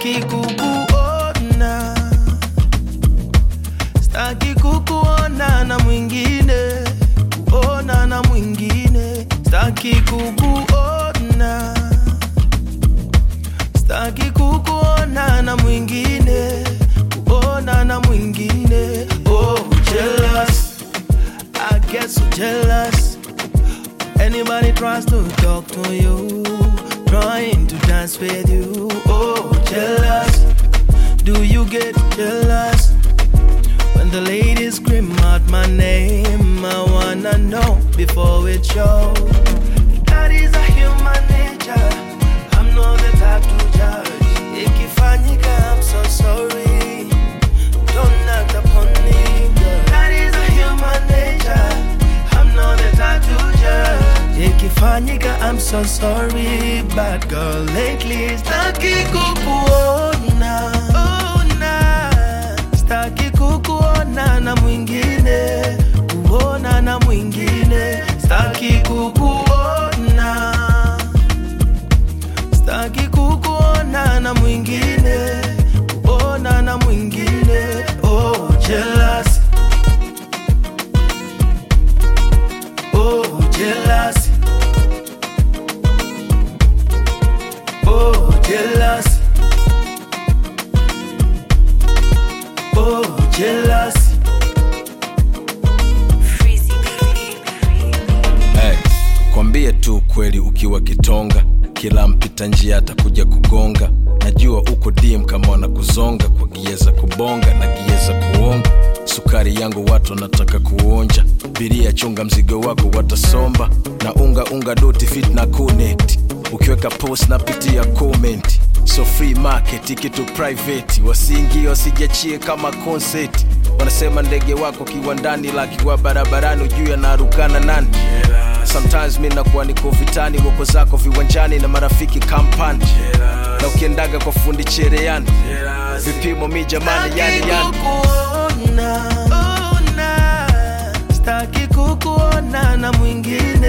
staki kukuona staki kukuona na mwingine kuona na mwingine staki kukuona staki kukuona na mwingine kuona na mwingine oh jealous I get so jealous anybody tries to talk to you trying to dance with you oh jealous do you get jealous when the ladies scream out my name I wanna know before it shows that is a human nature I'm not the type to judge ikifanyika I'm so sorry don't act upon me girl. that is a human nature I'm not the type to judge ikifanyika I'm so sorry bad girl lately staki kukuona ona staki kukuona na mwingine kuona na mwingine staki kukuona staki kukuona na mwingine kuona na mwingine oh jealous oh jealous oh jealous oh jealous Hey, kwambie tu kweli ukiwa kitonga kila mpita njia atakuja kugonga najua uko dim kama wanakuzonga kwa gieza kubonga na gieza kuonga sukari yangu watu wanataka kuonja biria chunga mzigo wako watasomba na unga unga doti fit na connect ukiweka post napitia comment so free market kitu private wasiingie wasijachie kama concert wanasema ndege wako kiwandani lakiwa barabarani ujuu yanarukana nani sometimes mi nakuwa niko vitani wako zako viwanjani na marafiki kampani na ukiendaga kwa fundi chereani vipimo mi jamani yani yani kukuona ona staki kukuona na mwingine